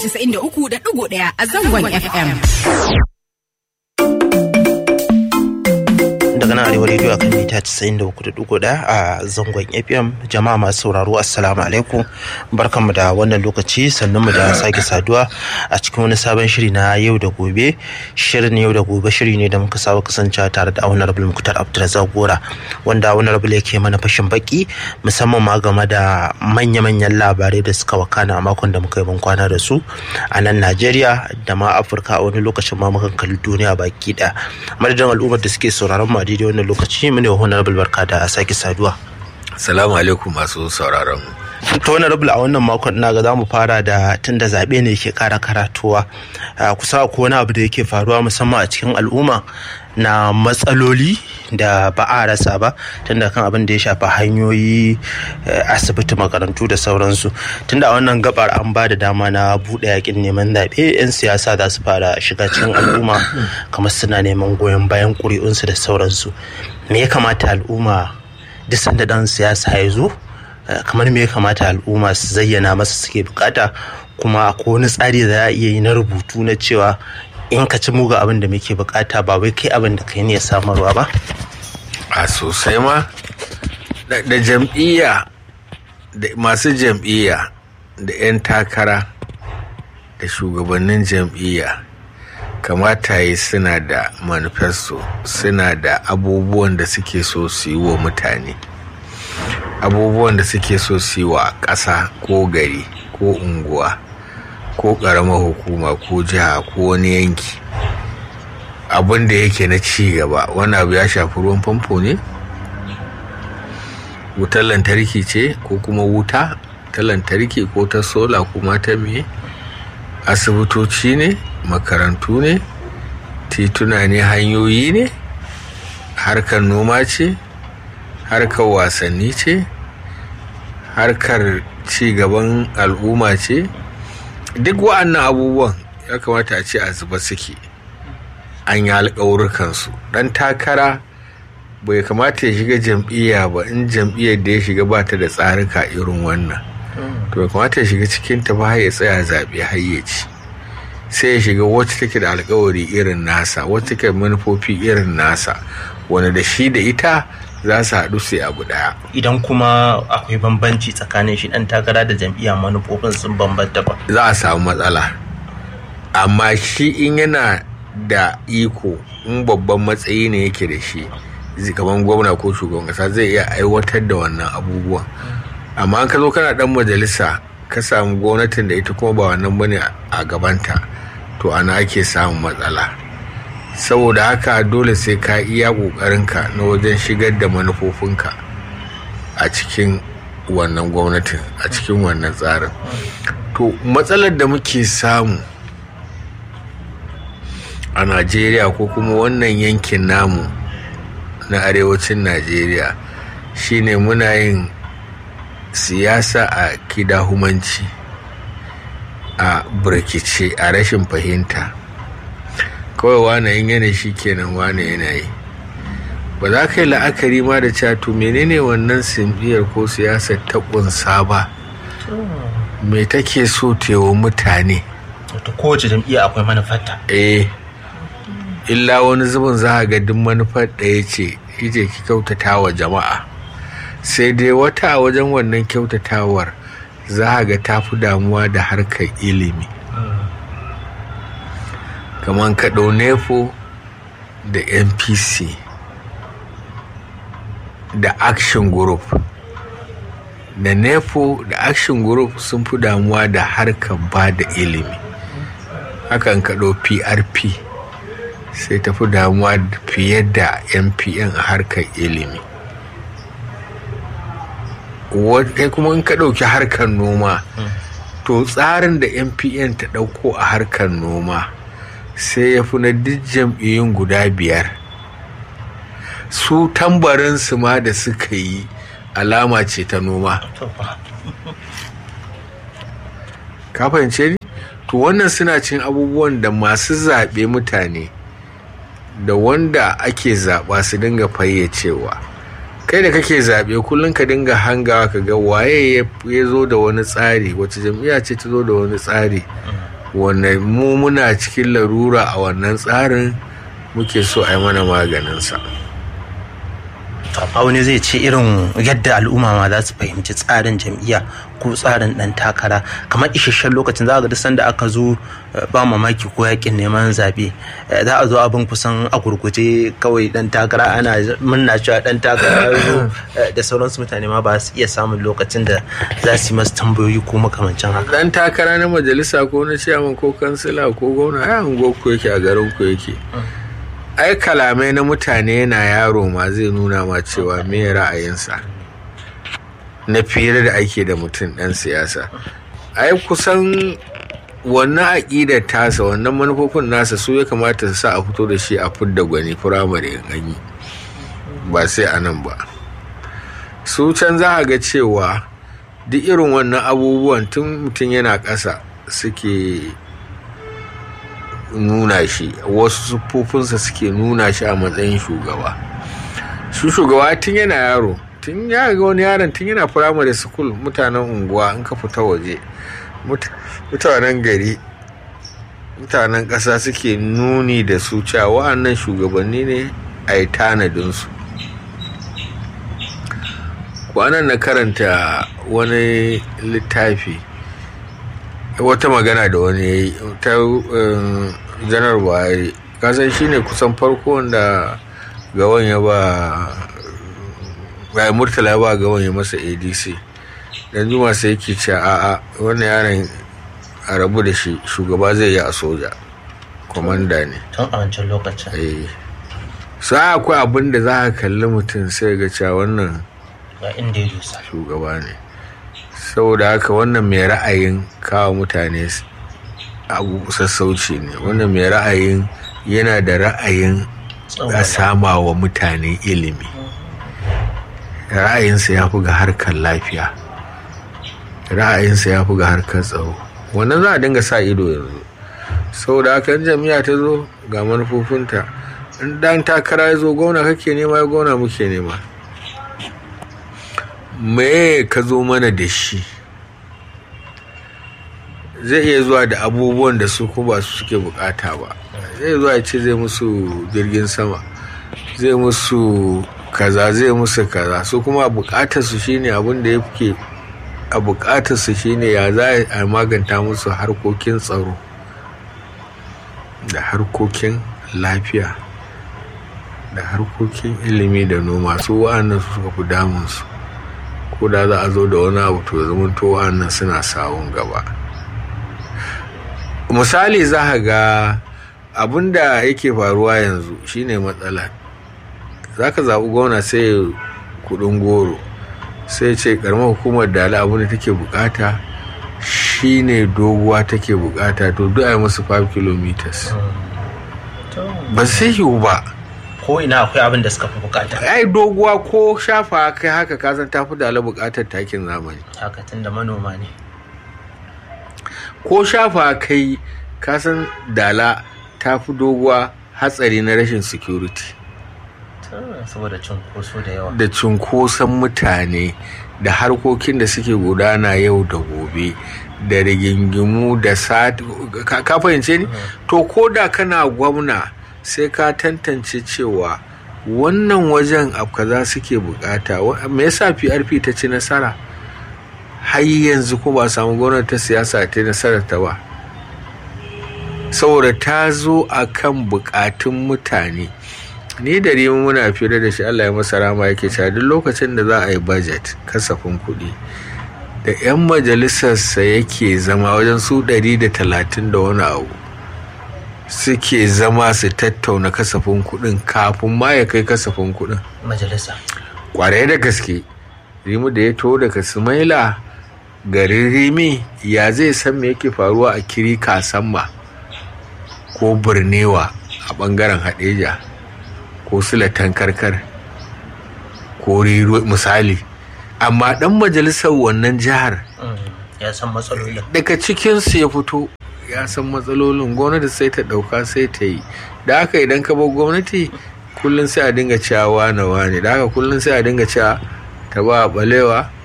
93.1 a zangon FM. daga nan arewa rediyo akan mita 93.1 a zangon fm jama'a masu sauraro assalamu alaikum barkanmu da wannan lokaci sannan mu da sake saduwa a cikin wani sabon shiri na yau da gobe shirin yau da gobe shiri ne da muka saba kasance tare da honorable muktar abdulrazak gora wanda honorable yake mana fashin baki musamman ma game da manya-manyan labarai da suka wakana a makon da muka yi ban kwana da su a nan najeriya da ma afirka a wani lokacin ma mukan kalli duniya baki da madadin al'ummar da suke sauraron mu a daidai wannan lokaci mu ne honorable barka da sake saduwa Salamu alaikum masu sauraron. ta honorable a wannan makon na ga za mu fara da tun da zaɓe ne ke ƙara karatuwa kusa ko wani abu da yake faruwa musamman a cikin al'umma na matsaloli da ba a rasa ba tunda kan abin da ya shafi hanyoyi asibiti makarantu da sauransu tunda a wannan gabar an ba da dama na buɗe yakin neman zaɓe 'yan siyasa za su fara shiga cikin al'umma kamar suna neman goyon bayan ƙuri'unsu da sauransu me ya kamata al'umma duk sanda ɗan siyasa ya zo kamar me ya kamata al'umma su zayyana masa suke bukata kuma ko wani tsari da za a iya yi na rubutu na cewa in ka ci muga abin da muke bukata ba wai kai abin da kai ne ya samarwa ba A sosai ma da da jam'iyya da masu jam'iyya da 'yan takara da shugabannin jam'iyya kamata yi suna da manifesto suna da abubuwan da suke so su yi wa mutane abubuwan da suke so su yi wa ƙasa ko gari ko unguwa ko ƙaramar hukuma ko jiha ko wani yanki abin da yake na ci gaba wani abu ya shafi ruwan famfo ne wutar lantarki ce ko kuma wuta ta lantarki ko ta sola kuma ta me asibitoci ne makarantu ne tituna ne hanyoyi ne harkar noma ce harkar wasanni ce harkar ci gaban al'umma ce duk wa'annan abubuwan ya kamata a ce a zuba suke an yi alƙawurkansu ɗan takara bai kamata ya shiga jam'iyya ba in jam'iyyar da ya shiga ba ta da tsarika irin wannan to bai kamata ya shiga cikin ta ba ya tsaya zaɓe hayyaci sai ya shiga wacce take da alkawari irin nasa wacce take manufofi irin nasa wanda da shi da ita za su haɗu sai abu ɗaya idan kuma akwai bambanci tsakanin shi dan takara da jam'iyya manufofin sun bambanta ba za a samu matsala amma shi in yana da iko in babban matsayi ne yake da shi kamar gwamna ko shugaban kasa zai iya aiwatar da wannan abubuwan amma an ka zo kana dan majalisa ka samu gwamnatin da ita kuma ba wannan bane a gabanta to ana ake samun matsala saboda haka dole sai ka iya ƙoƙarinka na wajen shigar da manufofinka a cikin wannan gwamnatin a cikin wannan tsarin to matsalar da muke samu a najeriya ko kuma wannan yankin namu na arewacin najeriya shine muna yin siyasa a kidahumanci a birkice a rashin fahimta kawai wane yin yana shi kenan wane yana yi ba za ka yi la'akari ma da cewa to menene wannan simfiyar ko siyasar ta kunsa ba me take so tewa mutane to kowace jam'iyya akwai manufarta eh illa wani zubin za a ga duk manufar ɗaya ce ije ki kyautata wa jama'a sai dai wata a wajen wannan kyautatawar za a ga ta fi damuwa da harkar ilimi kamar kaɗau nefo da npc da action group da nefo da action group sun fi damuwa da harkar ba da ilimi hakan kaɗau prp sai tafi damuwa fiye da mpn a harkar ilimi kai kuma in ka ɗauki harkar noma to tsarin da mpn ta ɗauko a harkar noma sai ya fi na duk jam'iyyun guda biyar su tambarinsu ma da suka yi alama ce ta noma ka fahimce ni to wannan suna cin abubuwan da masu zaɓe mutane da wanda ake zaɓa su dinga fayyacewa kai da kake zaɓe kullum ka dinga hangawa ka ga waye ya zo da wani tsari wacce jam'iyya ce ta zo da wani tsari wanda mu muna cikin larura a wannan tsarin muke so a yi mana maganinsa a wani zai ce irin yadda al'umma ma za su fahimci tsarin jam'iyya ko tsarin dan takara kamar isasshen lokacin za ga duk sanda aka zo ba mamaki ko yakin neman zabe za a zo abin kusan a gurguje kawai dan takara ana murna cewa dan takara zo da sauransu mutane ma ba su iya samun lokacin da za su yi masu tambayoyi ko makamancin haka dan takara na majalisa ko na ciyaman ko kansila ko gwamna ai ungo ku yake a garin ku yake ai kalamai na mutane yana yaro ma zai nuna ma cewa me ra'ayinsa na fiye da ake da mutum ɗan siyasa ai kusan wannan aƙidar tasa wannan manufofin nasa su ya kamata su sa a fito da shi a fidda gwani firamare in an yi ba sai a nan ba su can za a ga cewa duk irin wannan abubuwan tun mutum yana ƙasa suke nuna shi wasu siffofinsa suke nuna shi a matsayin shugaba shi shugaba tun yana yaro tun ya ga wani yaron tun yana firamare school mutanen unguwa in ka fita waje mutanen gari mutanen ƙasa suke nuni da su cewa wa'annan shugabanni ne a yi tanadinsu kwanan na karanta wani littafi wata magana da wani ya yi ta janar buhari kasan shi ne kusan farko wanda gawan ya ba ya murtala ya ba gawan ya masa adc dan juma sai yake ce a'a wannan yaron a rabu da shi shugaba zai yi a soja kwamanda ne tun a wancan lokacin eh sai akwai abin da za ka kalli mutum sai ga cewa wannan ga inda ya dusa shugaba ne saboda haka wannan mai ra'ayin kawo mutane abu sassauci ne wannan mai ra'ayin yana da ra'ayin a sama wa mutane ilimi ra'ayinsa ya fi ga harkar lafiya ra'ayinsa ya fi ga harkar tsaro wannan za a dinga sa ido yanzu saboda haka in jami'a ta zo ga manufofinta in dan takara ya zo gona kake nema ya gona muke nema me ka zo mana da shi zai iya zuwa da abubuwan da su kuma su suke bukata ba zai zuwa ya ce zai musu jirgin sama zai musu kaza zai musu kaza su kuma bukatar su shine abin da yake a bukatar su shine ya za a maganta musu harkokin tsaro da harkokin lafiya da harkokin ilimi da noma su wa'annan su suka fi damunsu ko da za a zo da wani abu to zama to wa'annan suna sawun gaba misali za ka ga abin da yake faruwa yanzu shine matsala za ka zaɓi gwamna sai kudin goro sai ce karamar hukumar dala abin da take bukata shine doguwa take bukata to duk a yi musu 5 kilometers ba sai yiwu ba ko ina akwai abin da suka fi bukata ai doguwa ko shafa kai haka kasan tafi dala bukatar takin zamani haka tun da manoma ne ko shafa kai kasan dala tafi doguwa hatsari na rashin security saboda cunkoso da yawa da cunkoson mutane da harkokin da suke gudana yau da gobe da rigingimu da sati ka fahimce ni to ko da kana gwamna sai ka tantance cewa wannan wajen abu kaza suke bukata me yasa PRP ta ci nasara har yanzu ko ba samu gwamnati ta siyasa ta nasarar ta ba saboda ta zo a kan bukatun mutane ni da rimu muna fira da shi Allah ya masa rama yake cewa duk lokacin da za a yi budget kasafin kuɗi da 'yan majalisarsa yake zama wajen su ɗari da talatin da wani abu suke zama su tattauna kasafin kuɗin kafin ma ya kai kasafin kuɗin majalisa kwarai da gaske rimu da ya to daga sumaila garin rimi ya zai san me yake faruwa a kiri kasamma ko birnewa a ɓangaren haɗeja ko silatan karkar ko riro misali amma ɗan majalisar wannan jihar ya san matsalolin daga cikinsu ya fito ya san matsalolin gwamnati sai ta ɗauka sai ta yi da haka idan ka bar gwamnati kullum sai a dinga cewa wane wane da haka kullum sai a dinga cewa ta ba balewa